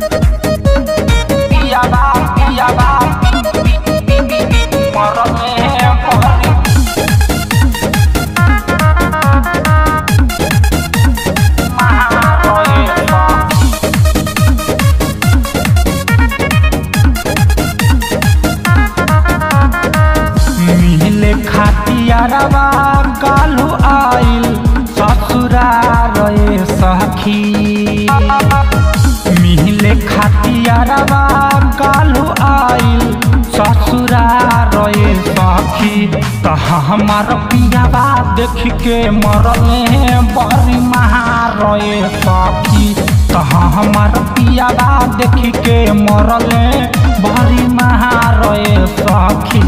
पियाबा पियाबा मरले परी मिले खातियारवा कालू आइल ससुरा रे सखी मिले खातियारवा कालू आइल ससुरा रे सखी तहा हमार पियाबा देख के मरले बड़ी महारे सखी तहा हमार पियाबा देख के मरले बड़ी महारे सखी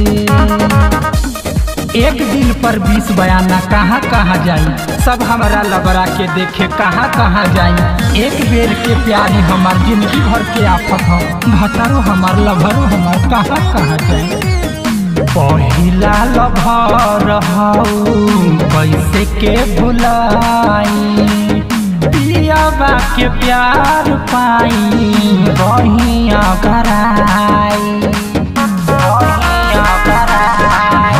एक दिल पर बीस बयाना कहाँ कहाँ जाई सब हमारा लबरा के देखे कहाँ कहाँ जाई एक बेर के प्यारी हमार जिंदगी भर के आफत हो भतरो हमार लभरो हमार कहाँ कहाँ जाई पहिला लभर हऊ कैसे के भुलाई पियाबा के प्यार पाई रहिया कराई रहिया कराई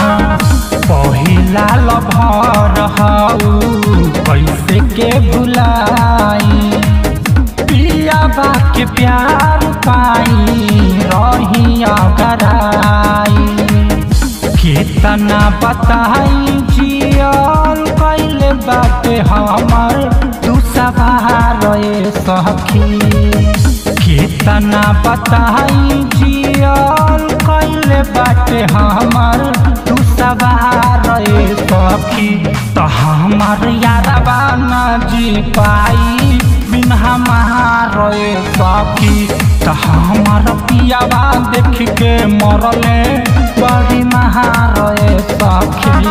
पहिला लभर हऊ कैसे के भुलाई पियाबा के प्यार पाई रहिया कराई केतना बताई जियल कैले बाटे हमर तू सवार सखी केतना बताई जियल कैले बाटे हमर तू सवार सखी तो हमार यारबा न जी पाई बिन हमार सखी तो हमार पियाबा देख के मरले बड़ी महार सखी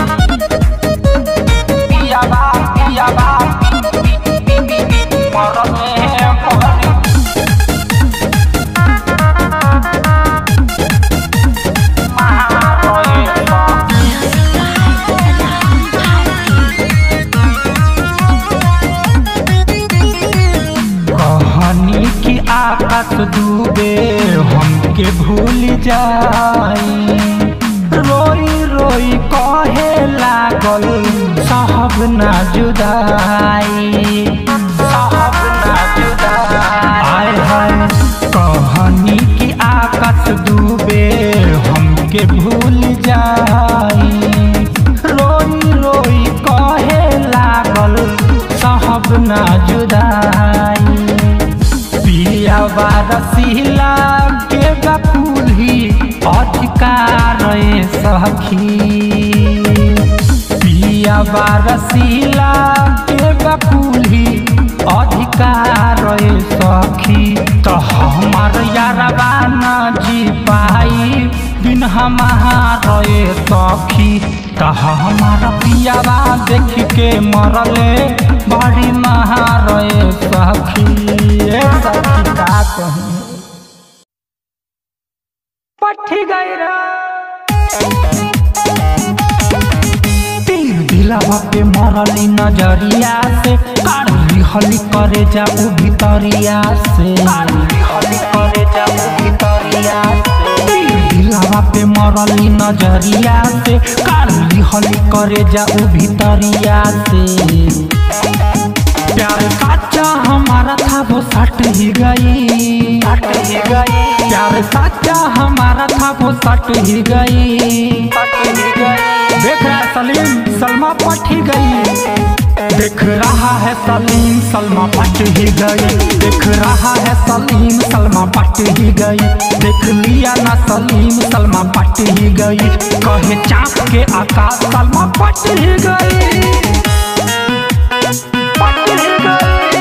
पियाबा पियाबा मरले बड़ी कहानी की आकाश डूबे हमके भूल जाई रोई रोई कहे लागल साहब ना जुदाई साहब ना जुदाई आय हाय कहानी की आकाश डूबे हमके भूल जाई रोई रोई कहे लागल साहब ना जुदाई पियाबा रसीला के बकुली अधिकार सखी पियाबा रसीला के बकुली अधिकार सखी तो हमार यारबा न जी पाई बिन हमार सखी तो हमार पियाबा देख के मरले बड़ी महार सखी ए सखी का कही पठी गई तीर दिलावा पे मरली नजरिया से काढ़ली हली करे जा उ भितरिया से काढ़ली हली करे जा उ भितरिया से तीर दिलावा पे मरली नजरिया से काढ़ली हली करे जा उ भितरिया से प्यार सच्चा हमारा था वो सट ही गई सट ही गई प्यार सच्चा हमारा था वो सट ही गई सट ही गई देख रहा है सलीम सलमा पट ही गई देख रहा है सलीम सलमा पट ही गई देख रहा है सलीम सलमा पट ही गई देख लिया ना सलीम सलमा पट ही गई कहे चाप के आकाश सलमा पट ही गई पट ही गई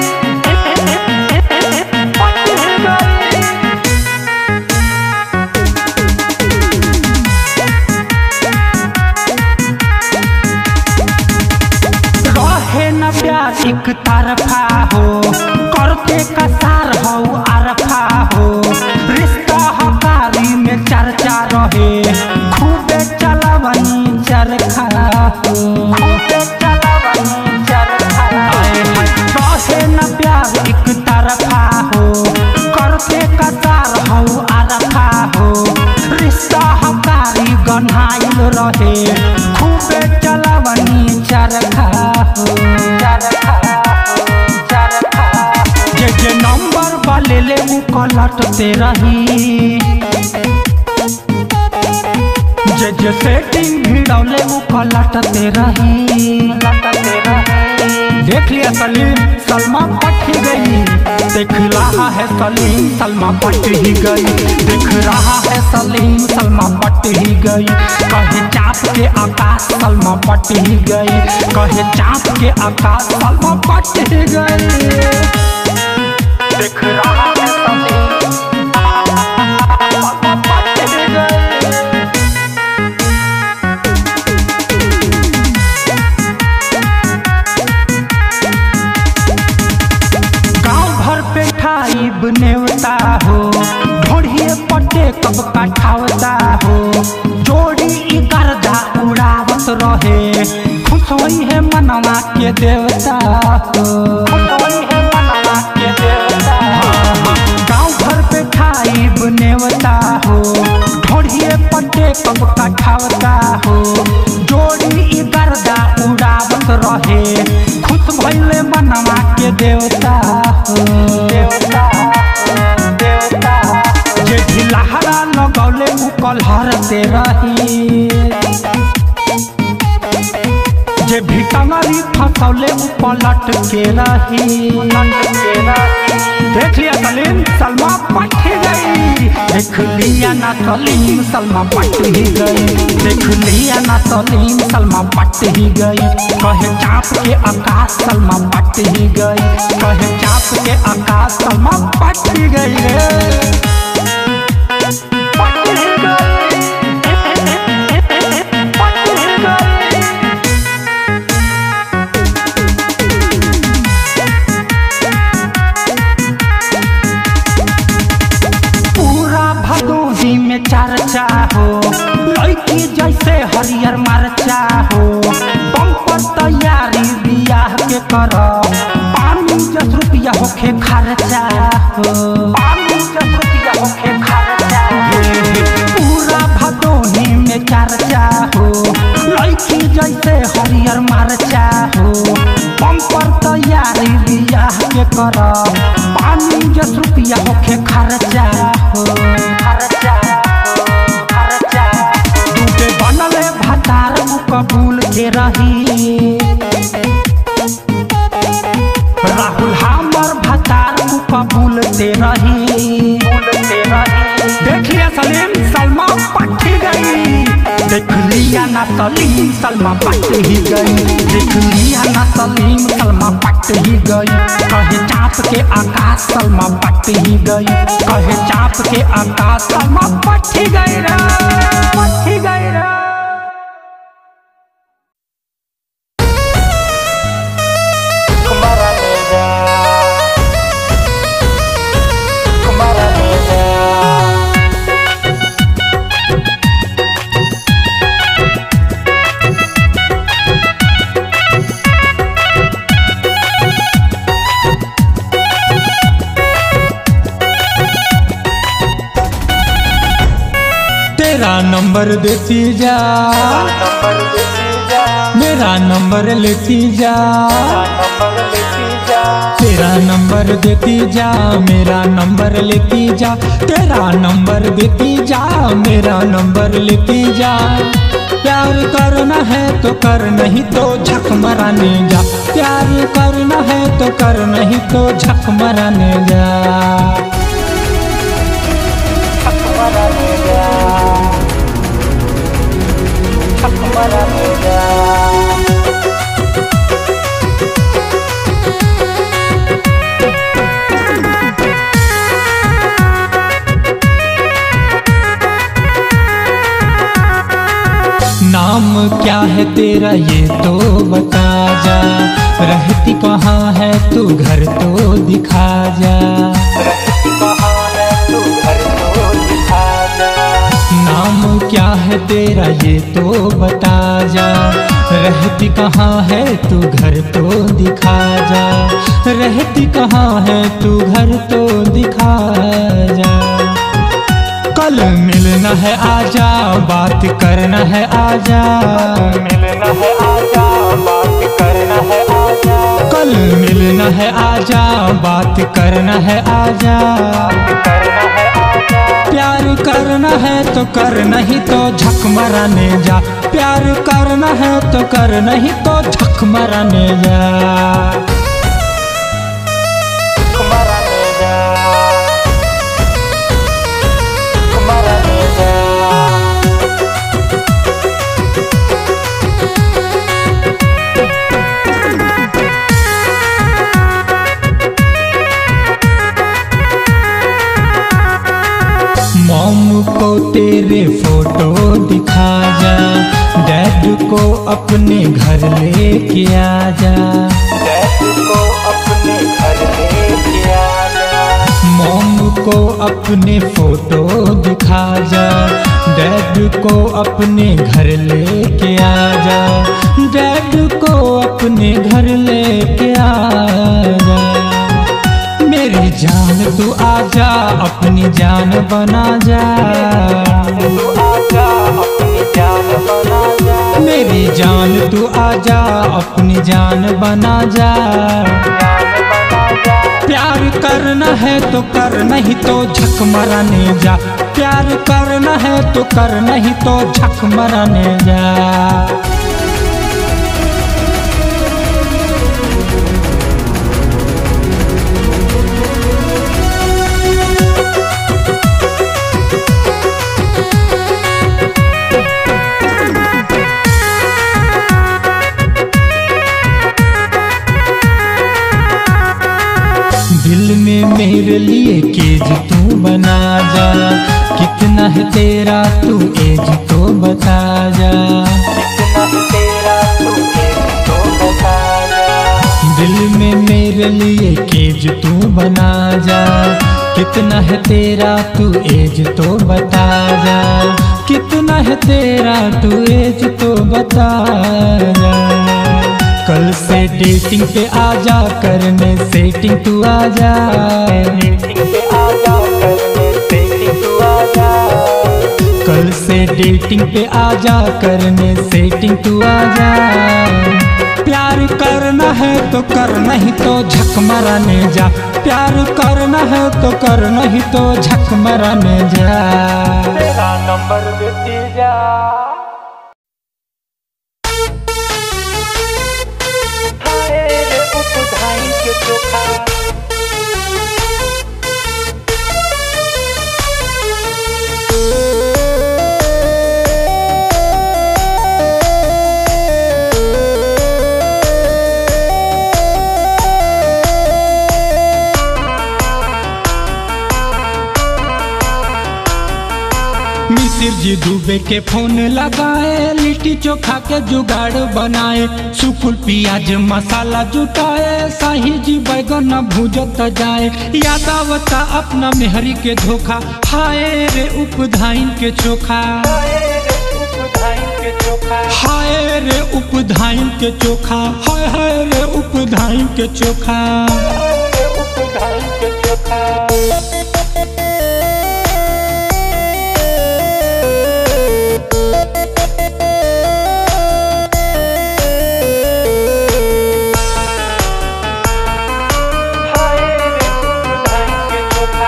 पट ही गई रहे न प्यार एक तरफा हो करते कसार हो अरफा हो रिश्ता हकारी में चर्चा रहे खूबे चलवनी चरखा हो खूबे चलवनी चरखा आए हाय, रहे न प्यार एक तरफा हो पलटते रही जे जे सेटिंग भिड़ौले उ पलटते रही देख लिया सलीम सलमा पट ही गई देख रहा है सलीम सलमा पट ही गई देख रहा है सलीम सलमा पट ही गई कहे चाप के आकाश सलमा पट ही गई कहे चाप के आकाश सलमा पट ही गई देख रहा है सलीम सलमा पट ही गई गांव भर पे ठाइब नेवता हो ढोढ़िए पट्टे कब कठावता हो जोड़ी ई गर्दा उड़ावत रहे खुश होई है मनवा के देवता हो खुश होई है मनवा के देवता गांव भर पे ठाइब नेवता हो ढोढ़िए पट्टे कब कठावता हो जोड़ी ई गर्दा उड़ावत रहे खुश भइले मनवा के देवता हो देवता हो, देवता जे ढिलहरा लगौले उ कलहरते रही जे भिटंगरी फसौले उ पलट के रही देख लिया सलीम सलमा पट ही गई देख लिया ना सलीम सलमा पट ही गई देख लिया ना सलीम सलमा पट ही गई कहे चाप के आकाश सलमा पट ही गई कहे चाप के आकाश सलमा पट ही गई रे पट ही गई पट ही गई पूरा भदोही में चर्चा हो लड़की जैसे हरियर मरचा हो बम्पर तैयारी बियाह के कर पानी दस रुपया होखे खर्चा हो पानी दस रुपया होखे खर्चा पूरा भदोही में चर्चा हो लड़की जैसे हरियर मरचा हो बम्पर तैयारी बियाह के कर पानी दस रुपया होखे खर्चा हो खर्चा हो खर्चा टूटे बनले भतार उ कबूल के रही राहुल हमर भतार उ कबूल ते रही देख लिया सलीम सलमा पट ही गई देख लिया ना सलीम सलमा पट ही गई देख लिया ना सलीम सलमा पट ही गई कहे चाप के आकाश सलमा पट ही गई कहे चाप के आकाश सलमा पट ही गई रे पट ही गई रे तेरा नंबर देती जा मेरा नंबर लेती जा तेरा नंबर देती जा मेरा नंबर लेती जा तेरा नंबर देती जा मेरा नंबर लेती जा प्यार करना है तो कर नहीं तो झक मराने जा प्यार करना है तो कर नहीं तो झक मराने जा नाम क्या है तेरा ये तो बता जा रहती कहाँ है तू घर तो दिखा जा नाम क्या है तेरा ये तो बता जा रहती कहाँ है तू घर तो दिखा जा रहती कहाँ है तू घर तो दिखा जा कल मिलना है आजा बात करना है आजा मिलना है आजा बात करना है आजा कल मिलना है आजा बात करना है आजा करना करना है तो कर नहीं तो झक मराने जा प्यार करना है तो कर नहीं तो झक मराने जा मराने जा मराने जा मॉम को तेरे फोटो दिखा जा डैड को अपने घर लेके आ जा डैड को अपने घर लेके आना मॉम को अपने फोटो दिखा जा डैड को अपने घर लेके आ जा डैड को अपने घर लेके आ जा मेरी जान तू आजा अपनी जान बना जा तू आजा अपनी जान बना जा मेरी जान तू आजा अपनी जान बना जा जान बना जा प्यार करना है तो कर नहीं तो झक मराने जा प्यार करना है तो कर नहीं तो झक मराने जा दिल में मेरे लिए केज तू बना जा कितना है तेरा तू एज तो बता जा कितना तेरा तू एक तो बता जा दिल में मेरे लिए केज तू बना जा कितना है तेरा तू एज तो बता जा कितना है तेरा तू एज तो बता जा कल से डेटिंग पे आजा करने सेटिंग तू आजा डेटिंग पे आजा करने सेटिंग तू आजा कल से डेटिंग पे आजा करने सेटिंग तू आजा प्यार करना है तो कर नहीं तो झक मराने जा प्यार करना है तो कर नहीं तो झक मराने जा तेरा नंबर देती जा हाय रे उपधाई के चोखा मिसिर जी दुबे के फोन लगाए लिट्टी चोखा के जुगाड़ बनाए सुकुल प्याज मसाला जुटाए शाही जी बैगन भूजत जाए यादावता अपना मेहरी के धोखा हाय रे उपधाइन के चोखा हाय रे उपधाई के चोखा हाय रे उपधाइन के चोखा हाय हाय रे उपधाइन के चोखा हाय रे उपधाई के चोखा हाय रे उपधाई के चोखा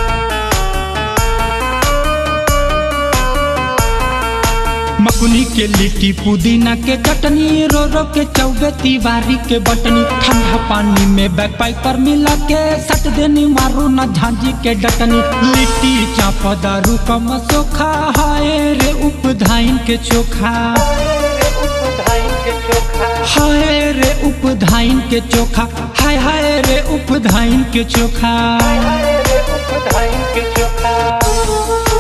मकुनी के लिट्टी पुदीना के चटनी रो रो के चौबे तिवारी के बटनी ठंडा पानी में बैक पाइप पर मिला के सट देनी मारू न झांझी के डटनी लिट्टी चाप दारू का मसोखा हाय रे उपधाइन के चोखा हाय रे उपधाई के चोखा हाय रे उपधाइन के चोखा हाय हाय रे उपधाइन के चोखा हाय रे उपधाई के चोखा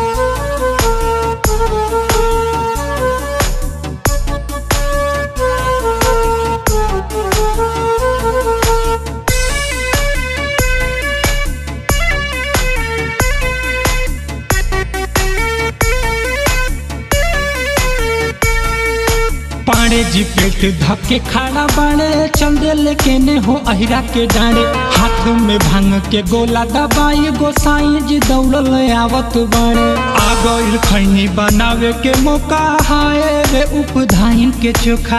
पाड़े जी पेट धक्के खड़ा बाड़े चल दे लेके ने हो अहिरा के डांडे हाथ में भांग के गोला दबाई गोसाई जी दौड़ल आवत बाड़े आ गइल खैनी बनावे के मौका हाय रे उपधाइन के चोखा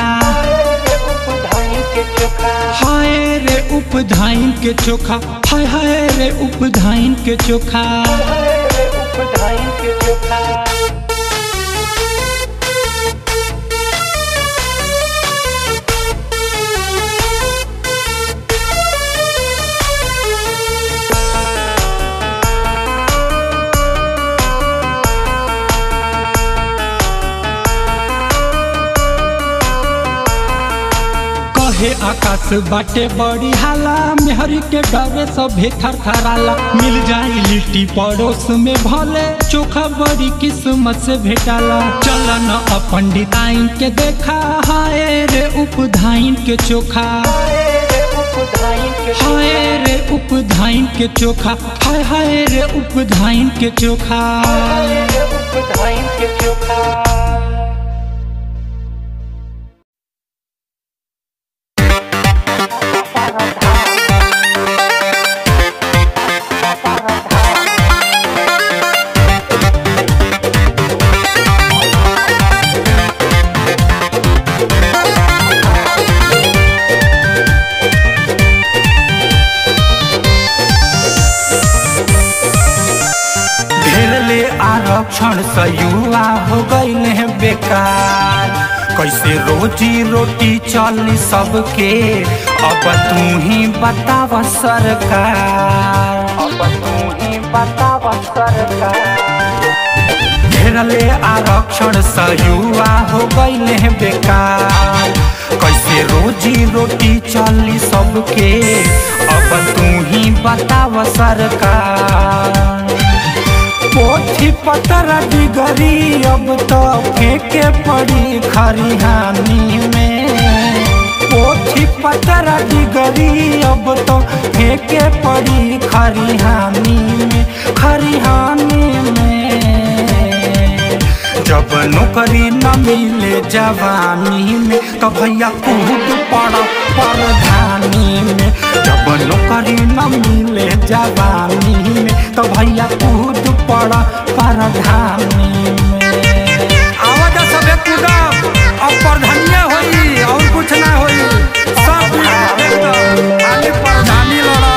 हाय रे उपधाई के चोखा हाय रे उपधाइन के चोखा हाय हाय रे उपधाइन के चोखा हाय रे उपधाइन के चोखा कहे आकाश बाटे बड़ी हाला मेहरी के डरे सभे थरथराला मिल जाई लिट्टी पड़ोस में भले चोखा बड़ी किस्मत से भेटाला चलन पंडिताइन के देखा हाय रे उपधाइन के चोखा उपधाइन के हाय रे उपधाइन के चोखा हाय हाय रे उपधाइन के चोखा उपधाइन के चोखा घेरले आरक्षण से युवा हो गईले हैं बेकार कैसे रोजी रोटी चली सबके अब तू ही बताव सरकार अब तू ही बताव सरकार घेरले आरक्षण से युवा हो गईले हैं बेकार कैसे रोजी रोटी चली सबके अब तू ही बताव सरकार पोथी पतर डिगरी अब तो फेंके पड़ी खरिहानी में पोथी पतर डिगरी अब तो फेंके पड़ी खरिहानी में खरिहानी में जब नौकरी न मिले जवानी में तो भैया कूद पड़ परधानी में जब नौकरी न मिले जवानी में तो भैया कूद पड़ परधानी में आवाज सबे कूदब अब परधानिया होई और कुछ ना होई सब एकदम खाली परधानी लड़ा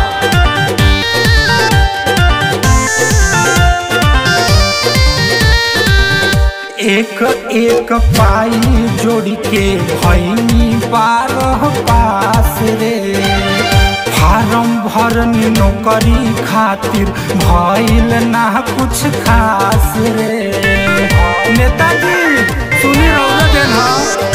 एक एक पाई जोड़ के भैनी बारह पास रे फार्म भरनी नौकरी खातिर भइल ना कुछ खास रे नेताजी सुनी रहो देना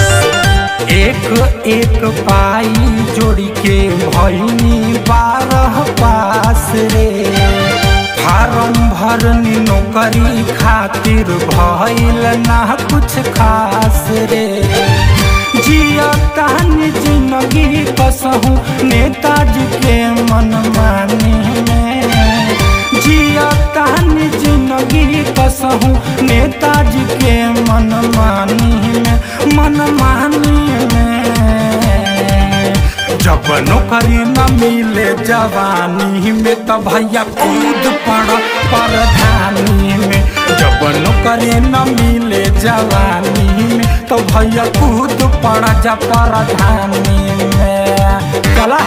एक एक पाई जोड़ के भैनी बारह पास रे फार्म भरनी नौकरी खातिर भइल ना कुछ खास रे जिया कहानी जिंदगी कसहूँ नेताजी के मन मानी में जिया कहानी जिंदगी कसहूँ नेताजी के मन मानी में मन मानी में जब नौकरी न मिले जवानी में तो भैया कूद पड़ परधानी में जब नौकरी न मिले जवानी में तो भैया कूद पड़ जा परधानी में चला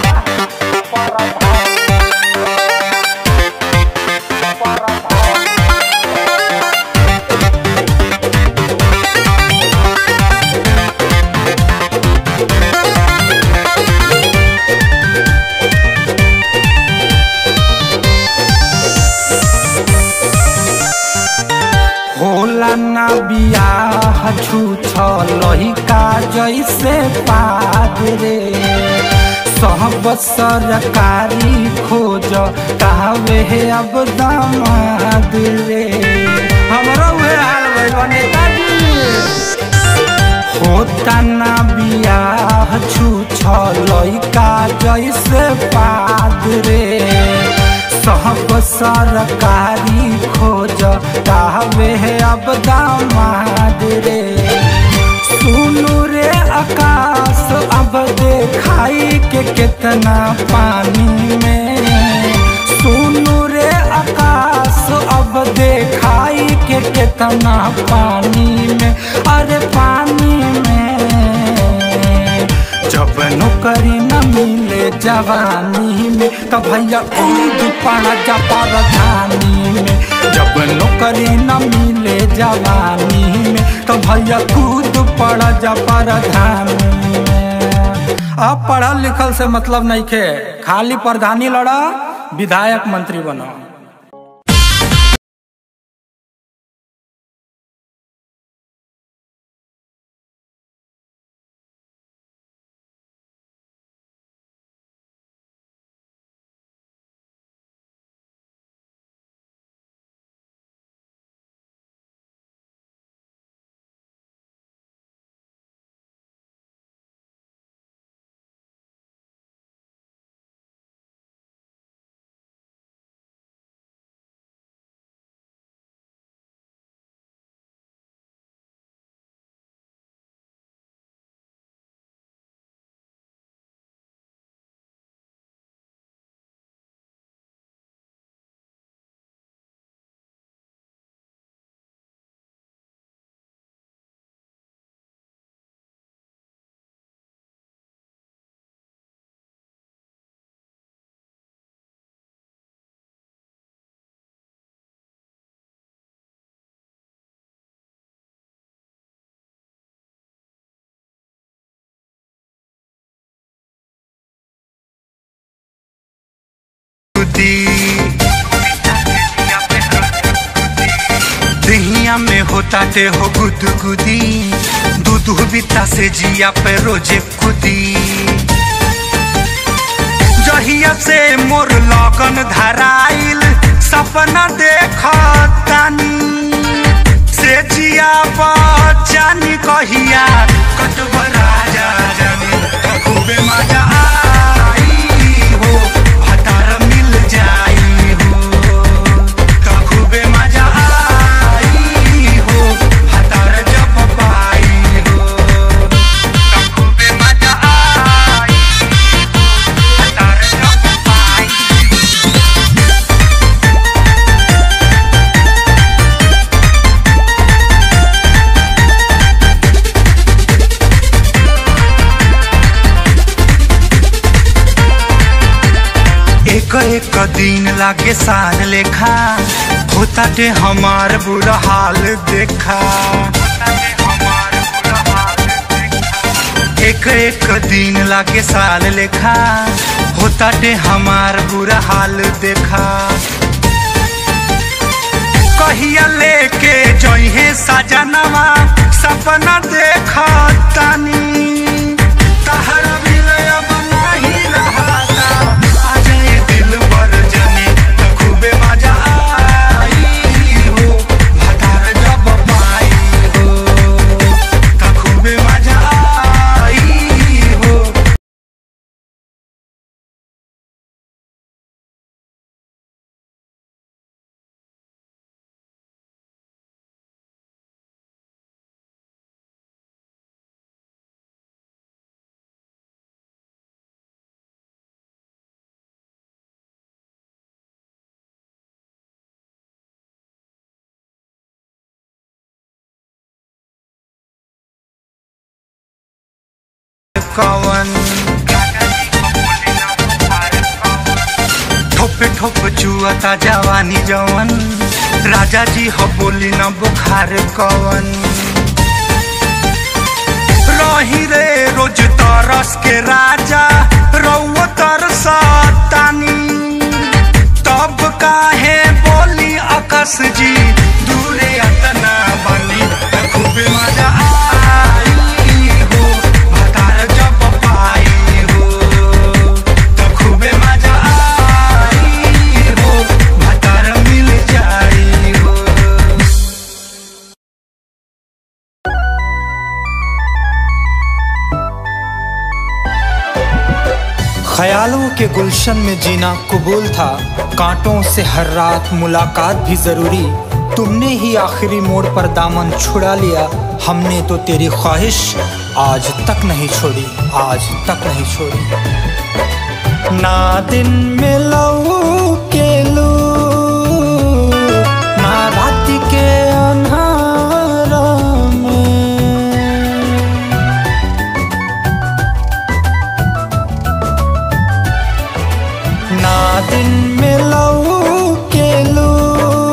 होला ना बियाह छूछ लहिका जैसे पादरे सब सरकारी खोज कहवे है अब दामाद रे हमरो उहे हाल भइल बा नेताजी होता ना बियाह छूछ लइका जैसे पादरे सब सरकारी खोज कहवे है अब दामाद रे सुनु रे आकाश अब देखाई के कितना पानी में सुनु रे आकाश अब देखाई के कितना पानी में अरे पानी में जब नौकरी न मिले जवानी में तो भैया कूद पड़ा जा परधानी में जब नौकरी न मिले जवानी में तो भैया कूद पड़ जा प्रधानी में अब पढ़ल लिखल से मतलब नहीं खे खाली प्रधानी लड़ा विधायक मंत्री बनो दहिया में होता ते हो गुदगुदी दूध बिता से जिया पे रोजे खुदी जहिया से मोर लगन धराइल सपना देखतानी से जिया बचानी कहिया कटब राजा जाने खूबे मजा आई हो भतार मिल जाई हो खूबे मजा आई हो भतार जब पाई हो खूबे मजा आई हो भतार जब पाई एक एक दिन लागे साल लेखा होता ते हमार बुरा हाल देखा एक एक दिन लागे साल लेखा होता ते हमार बुरा हाल देखा कहिया लेके जइहे सजनवा सपना देखा तानी तहरा विलय अब नाही रहता आ जाए दिल बर जने त खूबे मजा आई हो भतार जब पाई हो त खूबे मजा आई हो कवन ठोपे ठोप चुअता जवानी जवन राजा जी हो बोली न बुखार कवन रही रे रोज तरस के राजा रउआ तरसतानी तब काहे बोली आकाश जी दूरे अतना बनी खूबे मजा आई हो भतार जब पाई हो त खूबे मजा आई हो भतार मिल जाई हो ख्यालों के गुलशन में जीना कबूल था कांटों से हर रात मुलाकात भी जरूरी तुमने ही आखिरी मोड़ पर दामन छुड़ा लिया हमने तो तेरी ख्वाहिश आज तक नहीं छोड़ी आज तक नहीं छोड़ी ना दिन में लऊ के लू ना रात के अन्हारा में ना दिन में लऊ के लू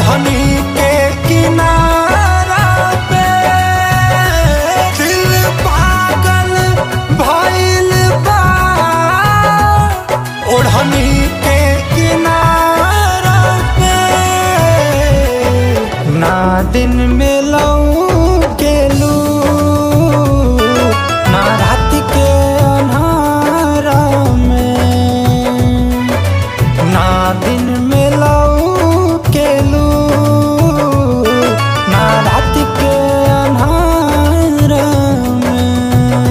ओढ़नी के किनारा पे दिल पागल भइल बा ओढ़नी के किनारा पे ना दिन में लऊ के लू ना रात के अन्हारा में ना दिन में लऊ के लू ना रात के अन्हारा में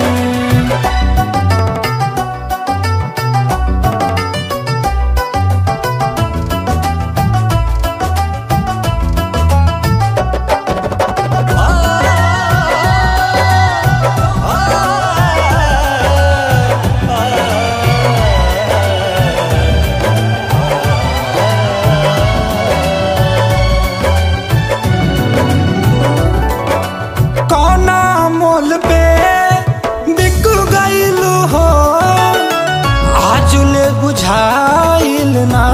कौना मोल पे बिक गईलू हो आजुले बुझाइल ना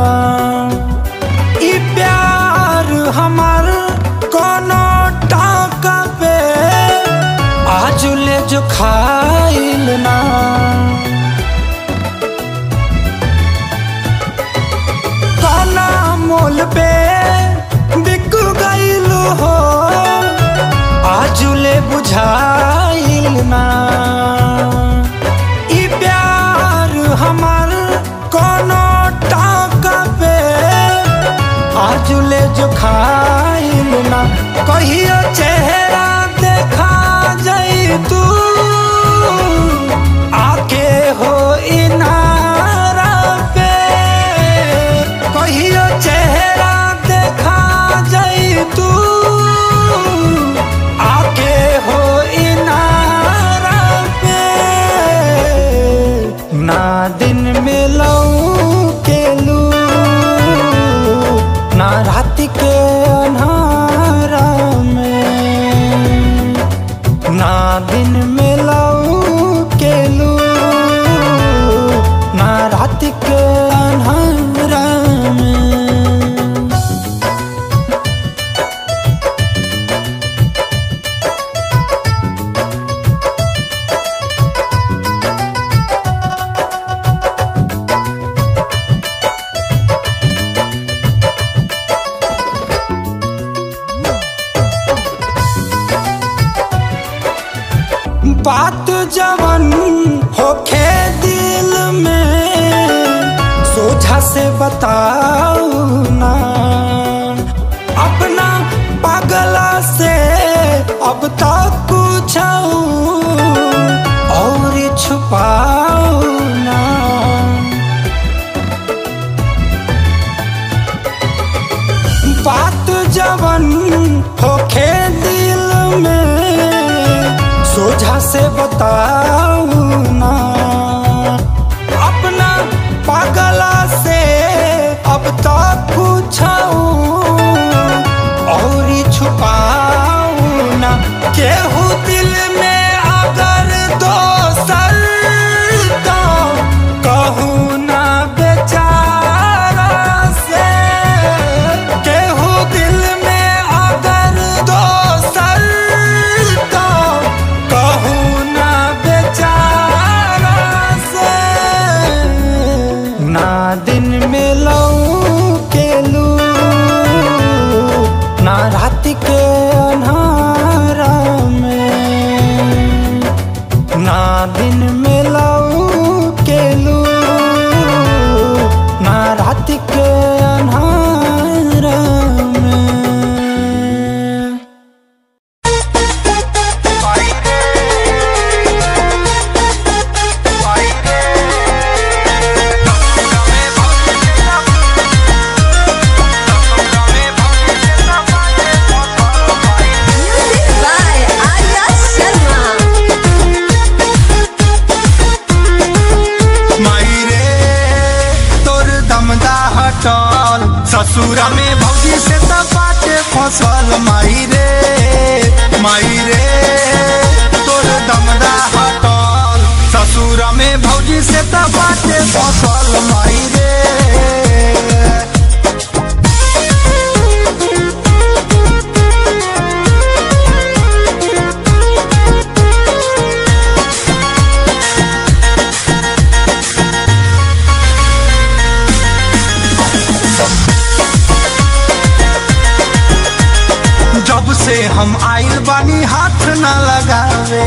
ई प्यार हमार कोनो टाका पे आजुले जो खाइल ना कौना मोल पे बिक गईलू हो आजुले बुझाइल ना ई प्यार हमार कोनो टाका पे आजुले जो खाइल ना कहियो चेहरा देखा जाई तू आके हो इनारा पे कहियो चेहरा देखा जाई तू आके हो इनारा पे ना दिन में लऊ के लू ना रात के अन्हारा में ना दिन में लऊ के लू ना रात के अन्हारा में बात जवन होखे दिल में सोझा से बताऊ ना अपना पगला से अब तक कुछ और छुपाऊ ना बात जवन होखे दिल में सोझा से बताऊ ना अपना पागला से अब तक पूछाऊ और छुपाऊ ना केहू दिल में अगर दोसर तो कहूँ ना बेचारा से केहू दिल में अगर दोसर तो कहूँ ना बेचारा से ना दिन में लऊ के लू ना रात के अन्हारा में ना दिन में लऊ के लू ना रात के अन्हारा में Music by Arya Sharma. माई रे तोर दमदा हटल ससुरा में भौजी से त बाटे फसल माई रे माई रे तोर दमदा हटल ससुरा में भौजी से त बाटे फसल माई रे हम आइल बानी हाथ न लगावे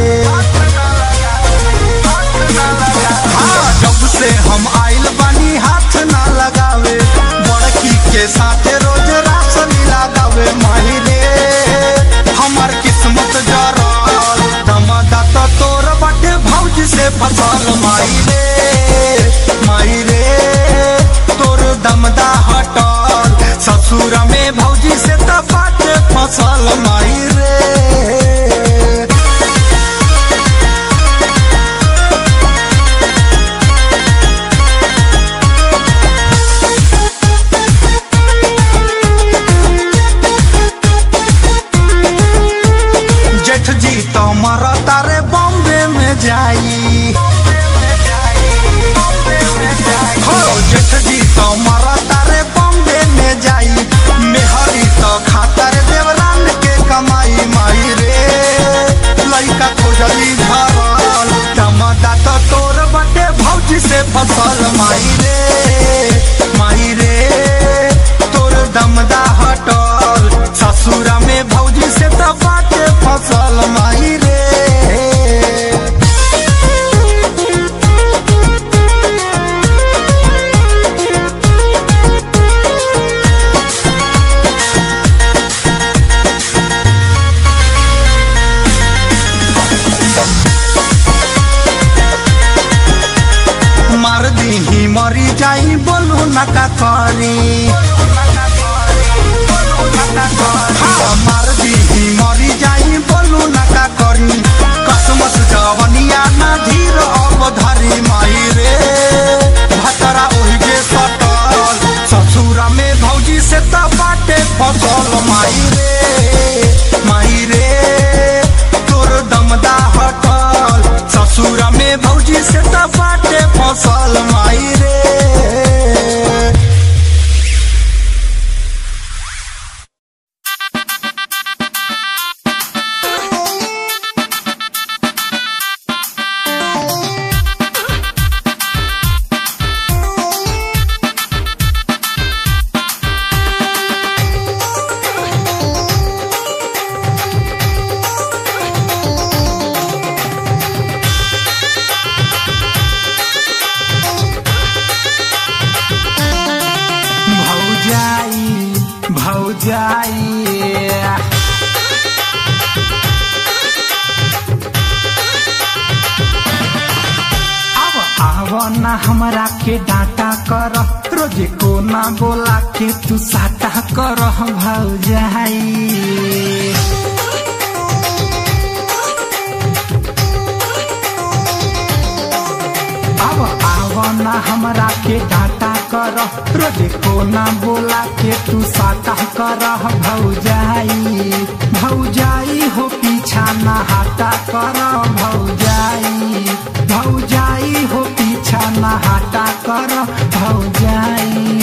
हाँ जब से हम आइल बानी हाथ न लगावे बड़की के साथे रोज राशन लगावे माही रे हमार किस्मत जरल दमदा तो तोर बटे भौज से फसल माई रे माई रे तोर दमदा हटल ससुर में भौजी से त बाटे फसल माई रे जेठ जी तो मरता रे बॉम्बे में जाई हो जेठ जी तो मरता रे बॉम्बे में जाई मेहरी तो खाता रे देवरान के कमाई माई रे लइका खोजली धरल टमाटा तो तोर बटे भौजी से फसल माई रे माई रे तोर दमदा हटल ससुरा में भौजी से त बाटे फसल माई रे मार दीही मरी जाई बोलू न का करी हाँ, मार दीही मरी जाई बोलू न का करी कसमस जवनिया ना धीर अब धरी माई रे भतरा ओहि के सटल ससुरा में भौजी से त बाटे फसल माई रे माई रे तोर दमदा हटल ससुरा में भौजी से त बाटे फसल माई रे भौजाई भौजाई अब आव ना हमरा के डांटा कर रोजे को ना बोला के तू साटा कर भौजाई अब आव ना हमरा के डांटा कर रोजे को ना बोला के तू साटा कर भौजाई भौजाई हो पीछा ना हटा कर भौजाई भौजाई हो पीछा ना हटा कर भौजाई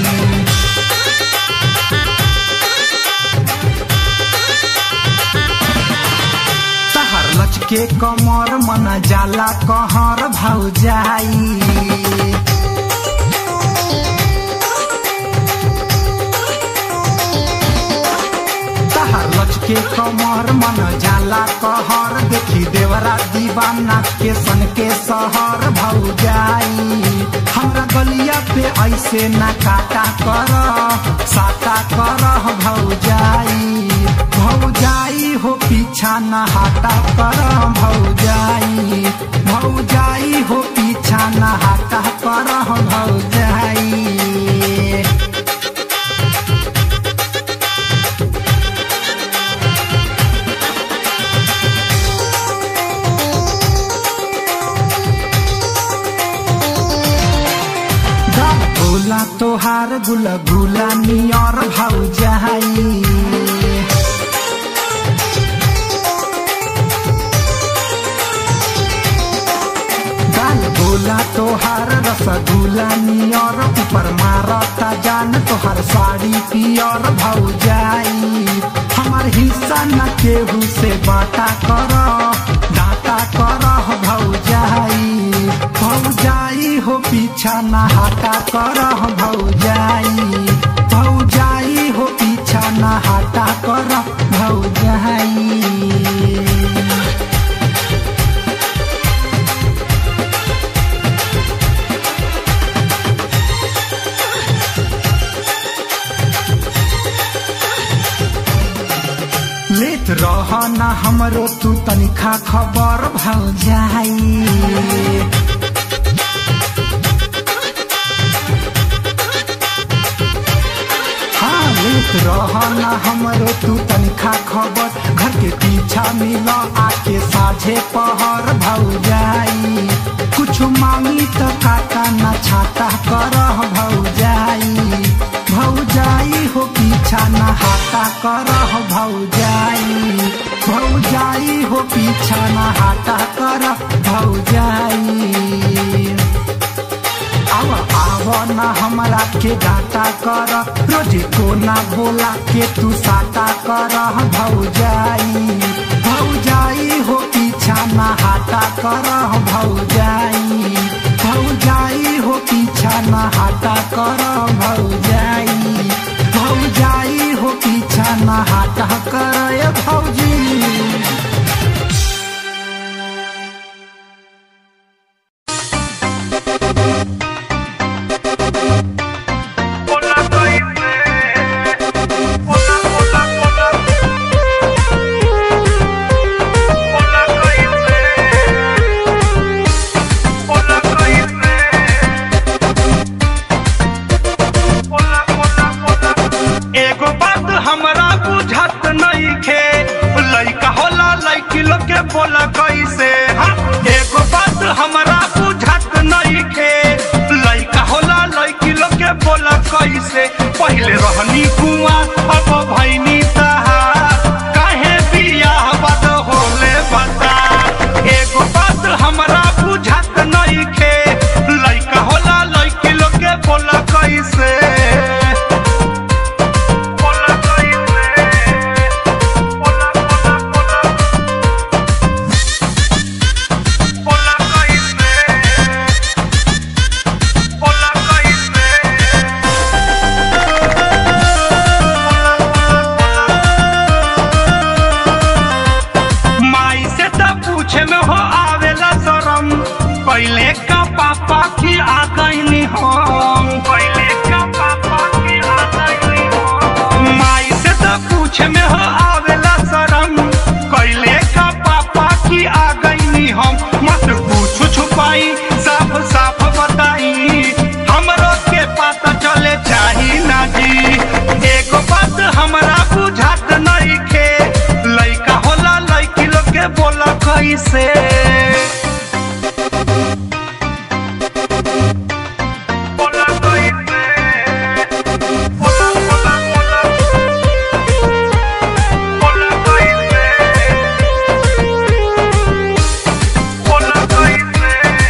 तहर लचके कमर मन जाला कहर भौजाई तहर लचके कमर मन जाला कहर देखी देवरा दीवाना के सन के सहर भौजाई हमरा गलिया पे ऐसे ना काटा कर साटा कर भौजाई भौजाई हो पीछा न हटा कर भौजाई भौजाई हो पीछा न हटा कर भौजाई भोला तोहार गुल गुला नियर भौजाई गाल गोला तोहार रसगुल्ला नियर ऊपर मारता जान तोहार साड़ी पियर भौजाई हमार हिस्सा न केहू से बाटा कर डाटा कर भौजाई भौजाई हो पीछा न हटा कर भौजाई भौजाई हो पीछा न हटा कर भौजाई लेत रह ना हमरो तू तनिखा खबर भौ जाई हाँ लेत रह ना हमरो तू तनिखा खबर घर के पीछा मिल आके साझे पहर भौ जाई कुछ मांगी तो काका ना छाता करह भौ जाई भौ जाई हो पीछा ना हाथा करह भौ जाई भौ जाई हो पीछा ना हाथा करह भौ जाई आव आव ना हमरा के डाटा कर रोजे को ना बोला के तू साटा कर भौजाई भौजाई हो पीछा ना हाटा कर भौजाई भौजाई हो पीछा ना हाटा कर भौजाई भौजाई हो पीछा ना हाटा कर भौजी एगो बात हमरा बुझत नइखे लइका होला लइकी लोग के बोला कैसे हाँ? एगो बात हमरा बुझत नइखे लइका होला लइकी लोग के बोला कैसे पहिले रहनी कुआं अब भैनी तहार काहे बियाह बद होले बता एगो बात हमरा बुझत नइखे लइका होला लइकी लोग के बोला कैसे Hola, soy Hola, hola, hola. Hola, soy Hola, soy माई से त पूछे में हो आवेला शरम पहले का पापा की आ गईनी हम पहले का पापा की आ गईनी हम माई से त पूछे में हो आवेला शरम पहले का पापा की आ गईनी हम मत पूछ छुपाई साफ साफ बताई हमरो के पता चले चाही ना जी एगो बात हमरा बुझात नइखे लइका होला लइकी लोग के बोला कैसे बोला कैसे बोला बोला बोला बोला कैसे बोला कैसे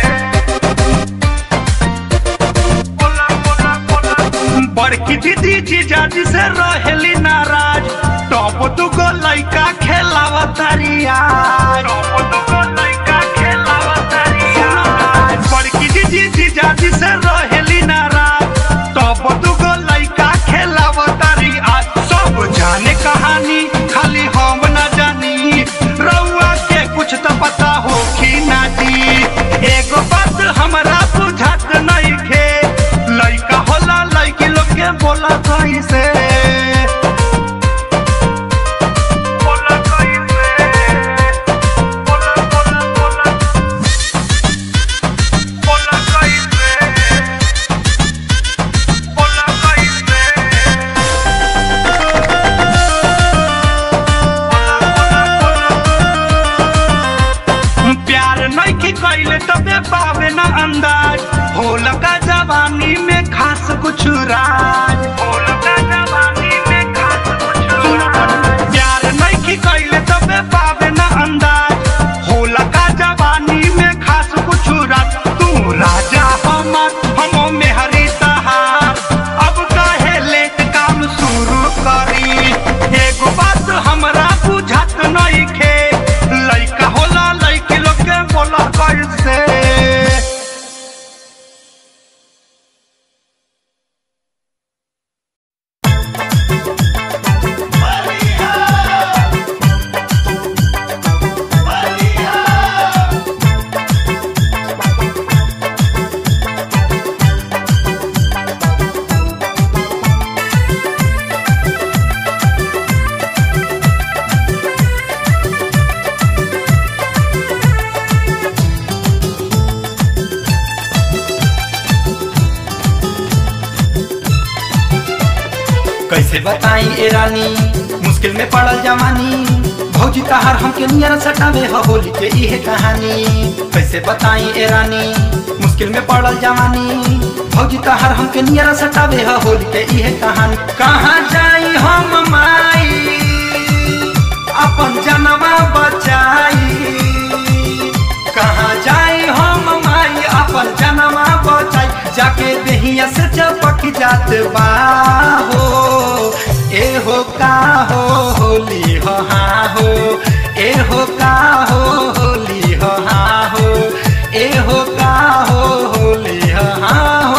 बोला बोला बोला बड़की दीदी जीजाजी से रहेली नाराज टॉप दुगो लइका खेलावा तरिया टॉप दुगो लइका खेलावा तरिया बड़की दीदी जीजाजी से रहेली नाराज टॉप दुगो लइका खेलावा तरिया सब जाने कहानी खाली हम ना जानी रउआ के कुछ तो पता हो कि ना जी एगो बात हमरा बुझात नइखे लइका होला लइकी लोग के बोला कैसे बोला कैसे बोला कैसे बताई ए रानी मुश्किल में पड़ल जवानी भौजी तहार हमके नियर सटावे ह होली के इहे कहानी कैसे बताई ए रानी मुश्किल में पड़ल जवानी भौजी तहार हमके नियर सटावे ह होली के इहे कहानी कहाँ जाई हम माई अपन जनवा बचाई कहाँ जाई हम माई अपन जनवा बचाई जाके देहिया से चपक जात बा हो ए हो का हो होली हो हाँ हो ए हो का हो होली हो हाँ हो ए हो का हो होली हो हाँ हो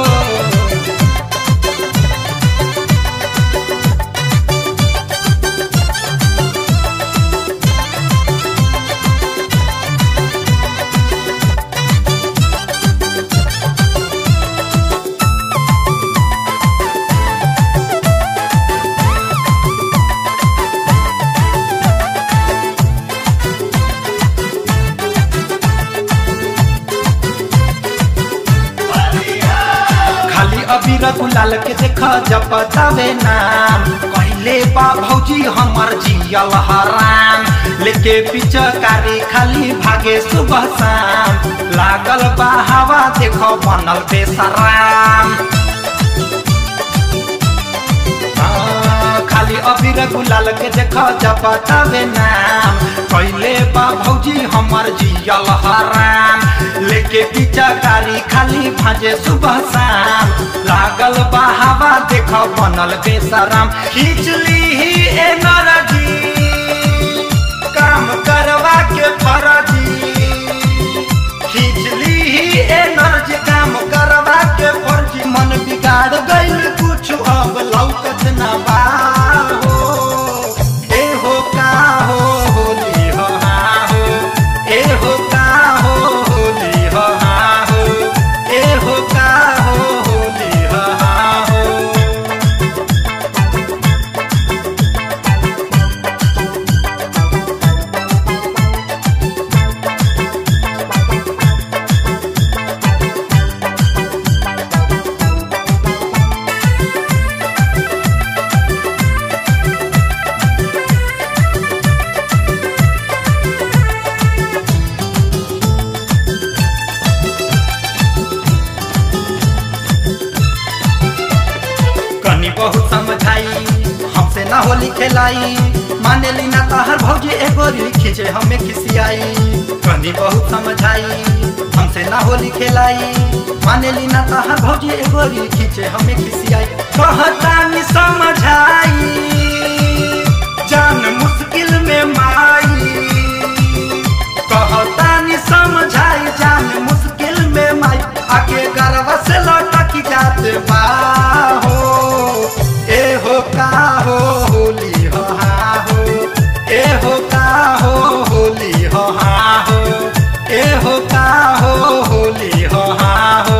खाली अबीर गुलाल के देख जब बतावे नाम कहले बा भौजी हमर जियल हराम लेके पिचकारी खाली भागे सुबह शाम लागल बा हवा देख बनल बेसराम हाँ, खाली अबीर गुलाल के देख जब बतावे नाम कैले बा भौजी हमर जियल हराम लेके पिचकारी खाली भाजे सुबह शाम लागल बा हवा देख बनल बेसराम खींचली ही एनर्जी काम करवा के फरजी खींचली ही एनर्जी काम करवा के फर्जी मन बिगाड़ गइल कुछ अब लौकत ना बा हो ए हो का हो होली हो हाँ हो ए हो का हो होली हो हाँ हो ए हो का हो होली हो हाँ हो कनी बहुत समझाई हमसे ना होली खेलाई माने ली ना तहर भौजी एगो री खींचे हमें खिसियाई कनी बहुत समझाई हमसे ना होली खेलाई माने ली ना तहर भौजी एगो री खींचे हमें खिसियाई कहता नि समझाई जान मुश्किल में माई कहता नि समझाई जान मुश्किल में माई आके गरवा से लटक जात बा हो ए हो का हो होली हो हाँ हो ए हो का हो होली हो हाँ हो ए हो का हो होली हो हाँ हो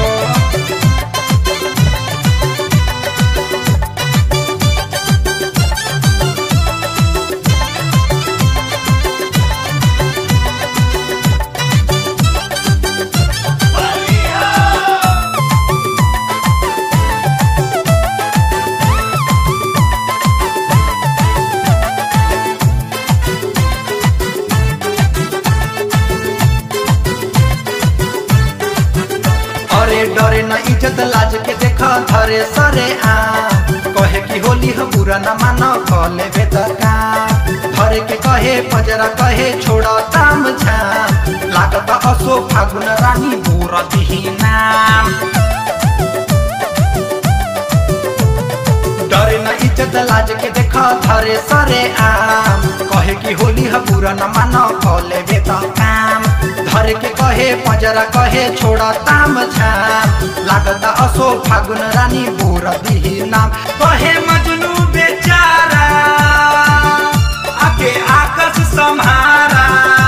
अरे डरे न इज्जत लाज के देख धरे सरे आ कहे कि होली हो बुरा न मान कले बेदका धरे के कहे पजरा कहे छोड़ ताम झाम लागत असो फागुन रानी बोर दिही नाम डरे न इज्जत लाज के देख धरे सरे आम कहे कि होली ह पूरा न मान कले बेत काम धरे के कहे पजरा कहे छोड़ ताम झाम लागत असो फागुन रानी बोर दिही नाम कहे मजनू बेचारा आके आकस सम्हारा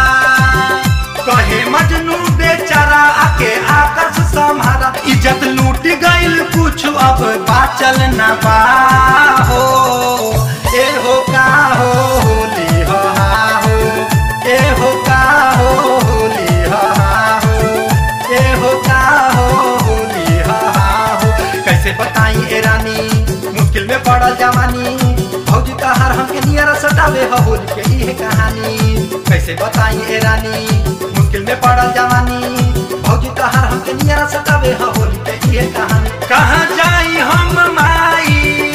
कहे मजनू बेचारा आके आकस सम्हारा इज्जत लूट गइल कुछ अब बाचल न बा हो ए हो का हो होली हो हा हो ए हो का हो होली हो हा हो ए हो का हो होली हो हा हो कैसे बताई ए रानी मुश्किल में पड़ल पड़ल जवानी भौजी तहार हमके नियर सटावे ह होली के इहे कहानी कैसे बताई ए रानी मुश्किल में पड़ल जवानी भौजी तहार हमके नियर सटावे ह होली के इहे कहानी कहाँ जाई हम माई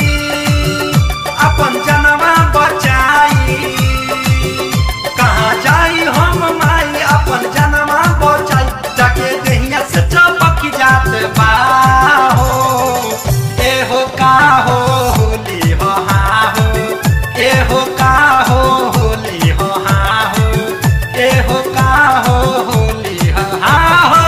अपन जनवा बचाई कहाँ जाई हम माई अपन जनवा बचाई जाके देहिया से चपक जात बा हो ए हो का हो होली हो हा हो ए हो का हो होली हो हा हो ए हो का हो होली हो हा हो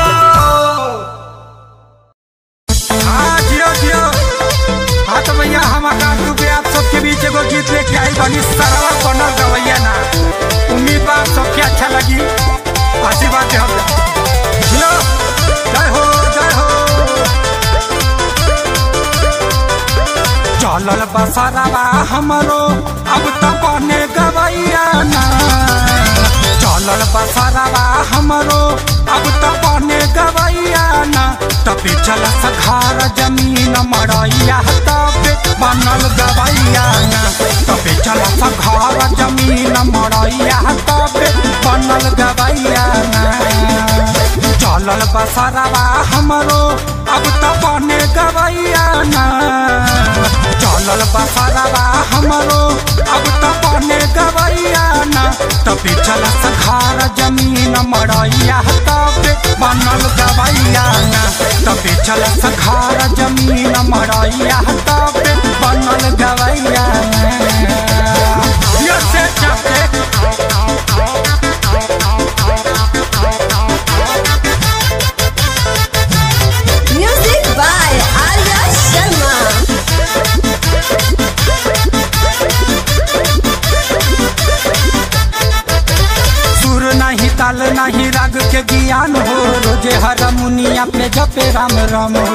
हाँ जियो जियो हाँ तो भैया हम आकाश दुबे आप सबके बीच एगो गीत लेके आई बनी सरवा बनल गवैया ना उम्मीद बा आप सबके अच्छा लगी आशीर्वाद दे हम जियो जय हो जय हो चलल बसरवा हमरो अब तो बने गवैया ना चलल बसरवा हमरो अब तो बने गवैया ना तबे चल सखार जमीन मड़ैया तबे बनल गवैया ना तबे चल सखार जमीन मड़ैया तबे बनल गवैया ना चलल बसरवा हमरो अब तो बने गवैया ना चलल बसरवा हमरो अब तो बने गवैया ना तबे चल सखार जमीन मड़ैया तबे बनल गवैया ना तबे चल सखार जमीन मड़ैया तबे बनल गवैया ना ये से जाके Music by Arya Sharma. सुर नहीं ताल नहीं राग के ज्ञान हो रोजे हर मुनिया पे जपे राम राम हो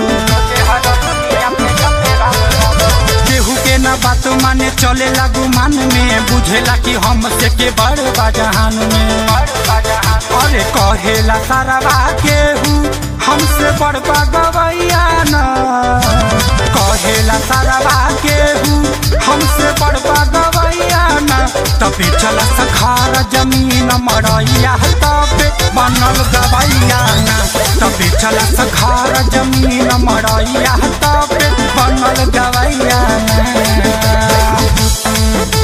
केहू के न बात माने चले लागू मान में बुझेला कि हम से के बड़ बाजहान में अरे कहेला सारा बा केहू हमसे बड़ गवैया न कहेला सारा बा केहू हमसे बड़ गवैया न तबे चल सखार जमीन मड़ैया तबे बनल गवैया न तबे चल सखार जमीन मड़ैया तबे बनल गवैया न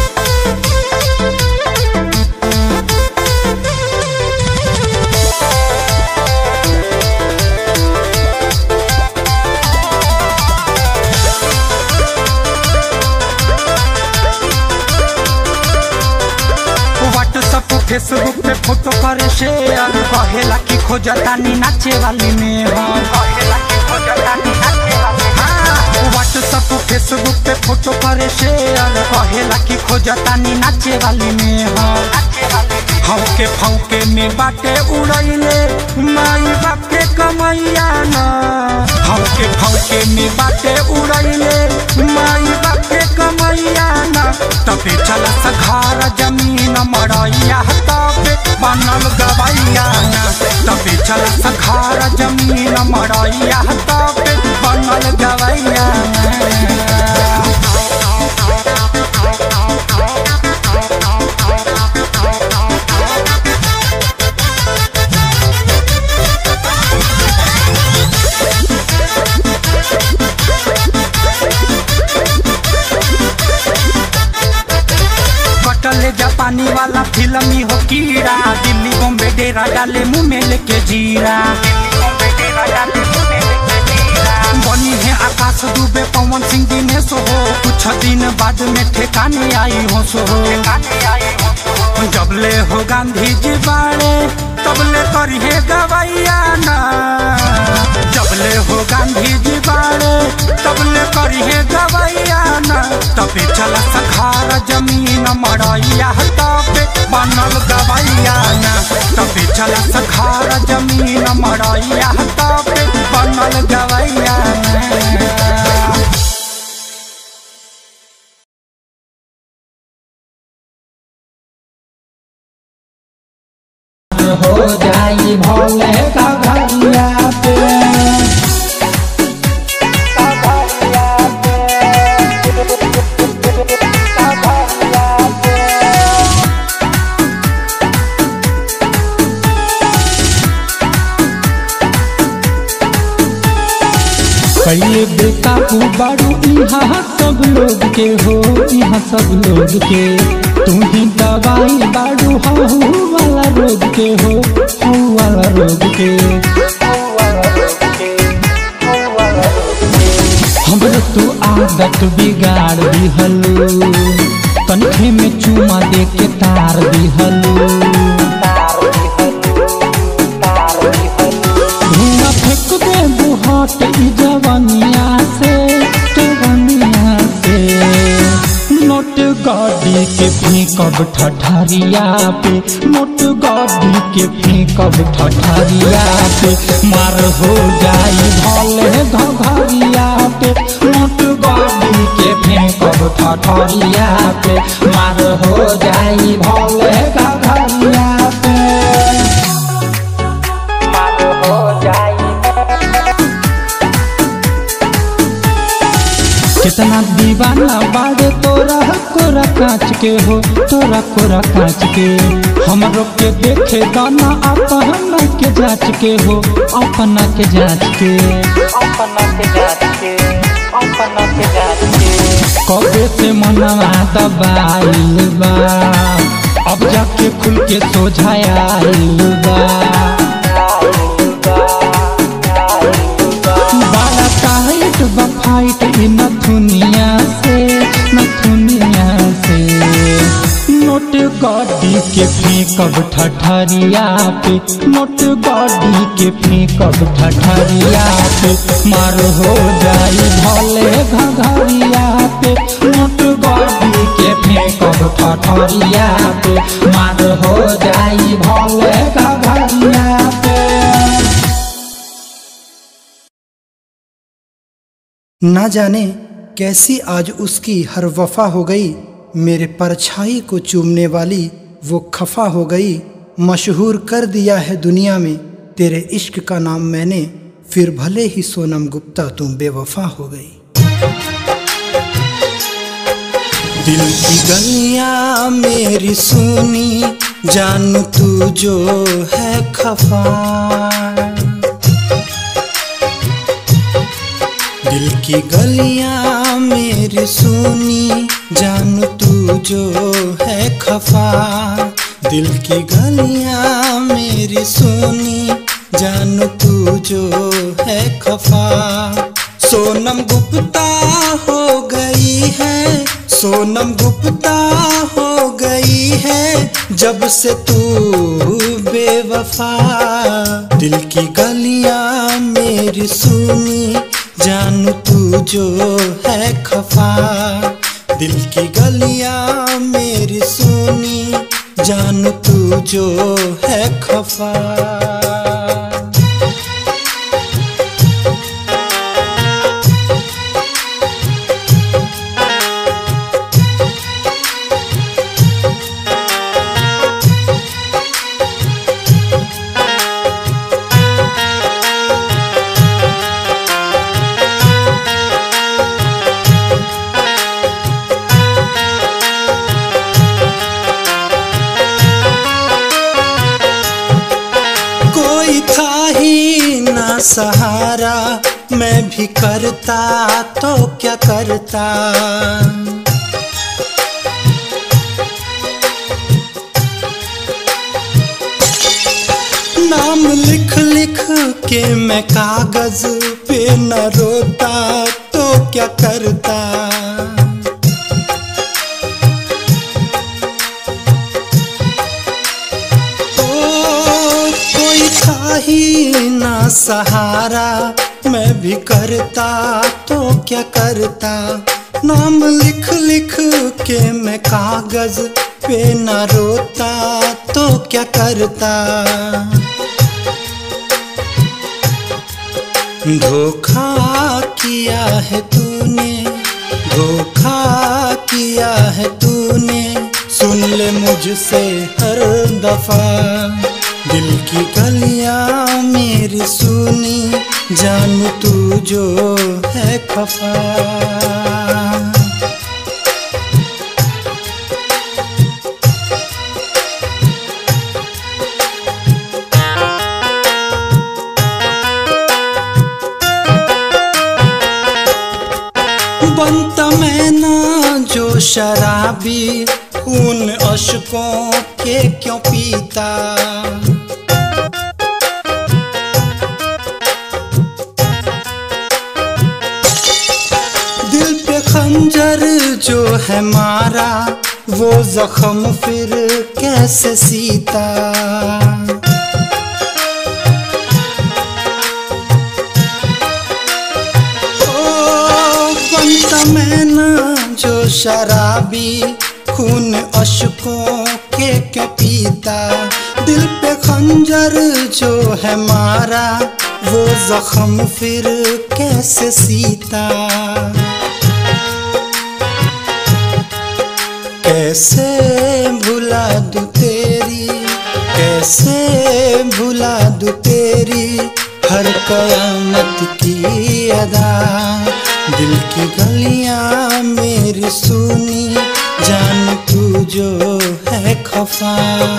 व्हाट्सअप फेसबुक पे फोटो करे शेयर कहेला कि खोजता नी नाचे वाली में हम हाँ, व्हाट्सअप फेसबुक पे फोटो करे शेयर कहेला कि खोजता नी नाचे वाली में हम हमके फौके में बाटे उड़ैले माई बाप के कमैया न हमके फौके में बाटे उड़ैले माई बाप के कमैया न तबे चल सखार जमीन मड़ैया तबे बनल गवैया न तबे चल सखार जमीन मड़ैया तबे बनल गवैया न कटले जापानी वाला फिल्मी हो कीड़ा दिल्ली बॉम्बे डेरा डाले मुंह में लेके जीरा बनी है आकाश दुबे पवन सिंह दिनेश हो कुछ दिन बाद में ठेकाने आई हो सो जबले हो गांधी जी बाड़े तबले करिए गवैया ना जबले हो गांधी जी बाड़े तबले करिए गवैया ना तबे चल सखार जमीन मड़ैया तबे बनल गवैया ना तबे चल सखार जमीन मड़ैया तबे बनल गवैया ना हो जाई भोले का घरिया पे के हो यहाँ सब लोग के तू ही दवाई बाड़ू हऊ वाला रोग के हो हऊ वाला रोग के हमरो तू आदत बिगाड़ दिहलू कनखे में चुमा दे के तार दिहलू धुआं फेंक दे बुहाट ई जवनिया से जवनिया से नोट गाड़ी के फेंकब ठठरिया पे नोट गाड़ी के फेंकब ठठरिया पे मार हो जाई भले घघरिया पे नोट गाड़ी के फेंकब ठठरिया पे मार हो जाई भले घघरिया पे कितना दीवाना बाड़े तोरा कोरा कांच के हो तोरा कोरा कांच के हमरो के देखे दाना अपना के जांच के हो अपना के जांच के कबे से मनवा दबाइल बा अब जाके खुल के सोझाइल बा बड़ा टाइट बा फाइट इ नथुनिया से नथुनिया से नोट गाड़ी के फेंकब ठठरिया पे नोट गाड़ी के फेंकब ठठरिया पे मार हो जाई भले घघरिया पे नोट गाड़ी के फेंकब ठठरिया पे मार हो जाई भले घघरिया पे ना जाने कैसी आज उसकी हर वफा हो गई मेरे परछाई को चूमने वाली वो खफा हो गई मशहूर कर दिया है दुनिया में तेरे इश्क का नाम मैंने फिर भले ही सोनम गुप्ता तुम बेवफा हो गई दिल की गलियां मेरी सुनी जानू तू जो है खफा दिल की गलियां मेरी सुनी जान तू जो है खफा दिल की गलियां मेरी सुनी जान तू जो है खफा सोनम गुप्ता हो गई है सोनम गुप्ता हो गई है जब से तू बेवफा दिल की गलियां मेरी सुनी जानू तू जो है खफा दिल की गलियां मेरी सुनी जानू तू जो है खफा कोई था ही ना सहारा मैं भी करता तो क्या करता नाम लिख लिख के मैं कागज पे न रोता तो क्या करता ओ, कोई था ही ना सहारा मैं भी करता तो क्या करता नाम लिख लिख के मैं कागज पे न रोता तो क्या करता धोखा किया है तूने धोखा किया है तूने सुन ले मुझसे हर दफा दिल की गलियां मेरी सुनी जानू तू जो है खफा बनता मैं ना शराबी खून अशकों के क्यों पीता दिल पे खंजर जो है मारा वो जख्म फिर कैसे सीता ओ बनता मैं ना जो शराबी खून अशकों के क्यों पीता दिल पे खंजर जो है मारा वो जख्म फिर कैसे सीता कैसे भुला दूं तेरी कैसे भुला दूं तेरी हर कयामत की अदा दिल की गलियां मेरी सुनी जान तू जो है खफा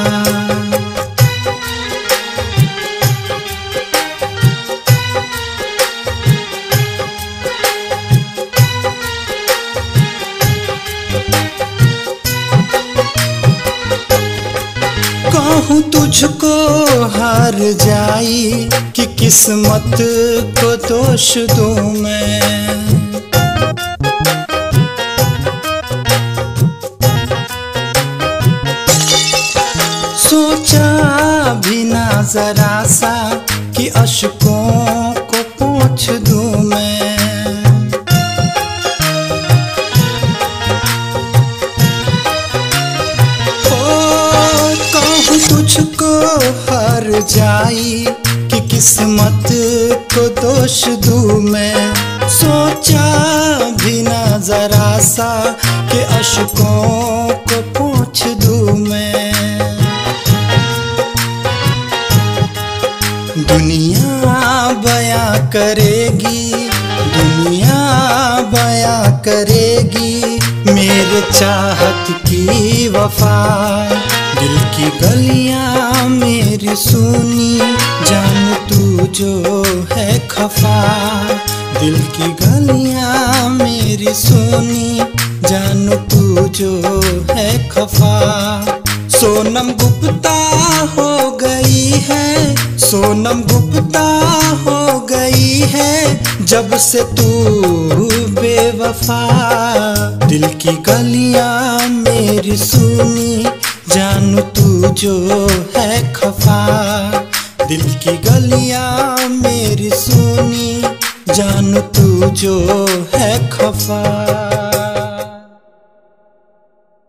कहूँ तुझको हार जाई कि किस्मत को दोष दूं मैं सोचा भी ना जरा सा कि अशकों को पूछ दूं मैं ओ कहूँ तुझको हार जाई कि किस्मत को दोष दूं मैं सोचा भी ना जरा सा कि अशकों को पूछ दूं मैं दुनिया बया करेगी दुनिया बया करेगी मेरे चाहत की वफा दिल की गलियां मेरी सुनी जान तू जो है खफा दिल की गलियां मेरी सुनी जान तू जो है खफा सोनम गुप्ता हो गई है सोनम गुप्ता हो गई है जब से तू बेवफा दिल की गलियां मेरी सुनी जानू तू जो है खफा दिल की गलियां मेरी सुनी जानू तू जो है खफा